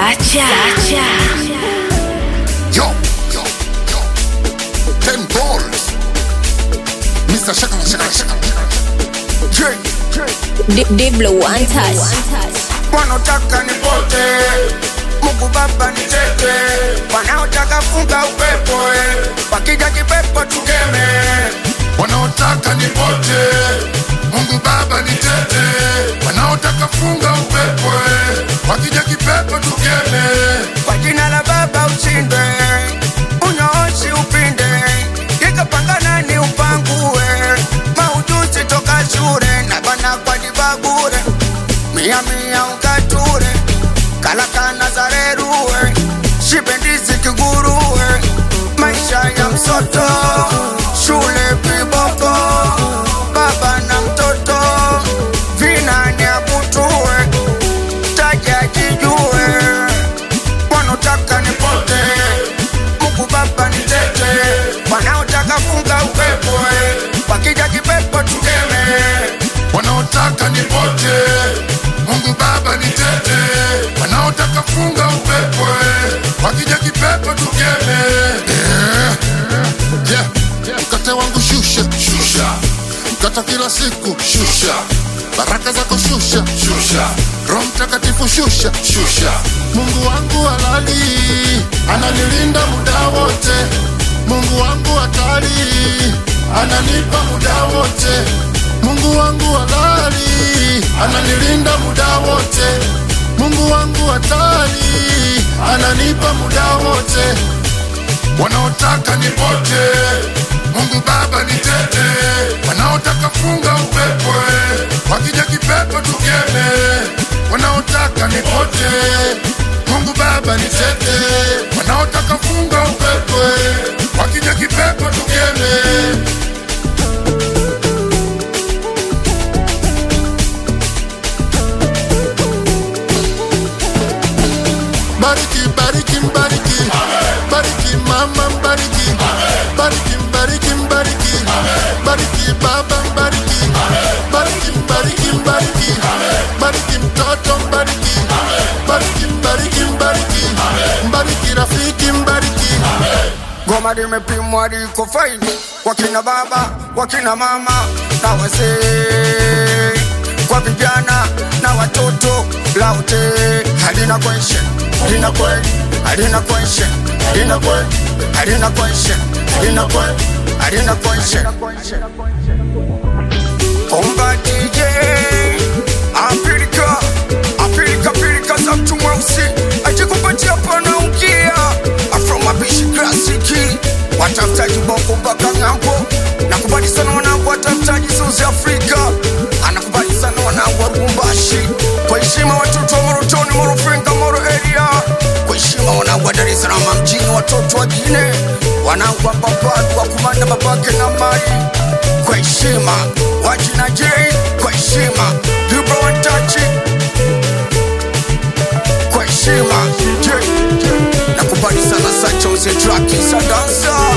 Sacha. Sacha. Yo, yo, yo. Ten balls. Mr. Shaka, Shaka, Shaka. J, Deep, deep blue one touch. wanaotaka nipote Mungu Baba nitete, wanaotaka funga upepo eh. wakija kipepo tukeme, wanaotaka nipote. Mungu Baba nitete, wanaotaka funga upepo, eh. wakija kipepo tukeme. kwa jina la Baba ushinde, unyooshi upinde, ikapangana ni upangue, maujuzi toka shule na bana kwa dibabure, mia mia ukature, kalakana zareruwe, shibendizi kiguruwe, maisha ya msoto, shule viboko, baba na mtoto, vinani akutue, taja jijue, wanaotaka nipote, Mungu Baba nitete, wanaotaka funga upepo, eh, wakija kipepo tukeme, wanaotaka nipote. Mungu Baba nitete, wanaotaka funga upepo, eh. wakija kipepo tukeme. Yeah. Yeah. Mkate wangu shusha, shusha. Mkata kila siku shusha, baraka zako shusha, shusha. Roho Mtakatifu shusha, shusha. Mungu wangu halali ananilinda muda wote. Mungu wangu hatari ananipa muda wote. Mungu wangu halali ananilinda muda wote. Mungu wangu hatari ananipa muda wote wanaotaka nipote, Mungu Baba nitete, wanaotaka funga upepo, eh, wakija kipepo tukeme, wanaotaka nipote, Mungu Baba nitete, wanaotaka funga upepo, eh, wakija kipepo tukeme. Bariki, bariki, bariki, bariki mama, bariki, bariki, bariki, bariki, bariki baba, bariki, bariki, bariki, bariki, bariki mtoto, bariki, bariki, bariki, bariki, bariki rafiki, bariki. goma limepimwa liko faini, wakina baba, wakina mama na wazee, kwa vijana na watoto, laute halina question, halina kweli, halina question, halina kweli, halina question, halina kweli, halina question. Omba DJ Afrika Afrika Afrika za mtu mweusi ajikupatia pana ukia Afro mapishi klasiki watafutaji bongo mpaka ng'ambo nakubali sana wanangu watafutaji South Africa anakubali sana wanangu wa Lubumbashi kwa heshima watoto wa Morotoni Morofinga Moro area kwa heshima wanangu wa Dar es Salaam mjini watoto wa Gine wanangu wa Mbapadu wa kumanda babake na mali kwa heshima wajina J kwa heshima Vibro Wantachi kwa heshima J nakubali sana Sacha uze traki za dansa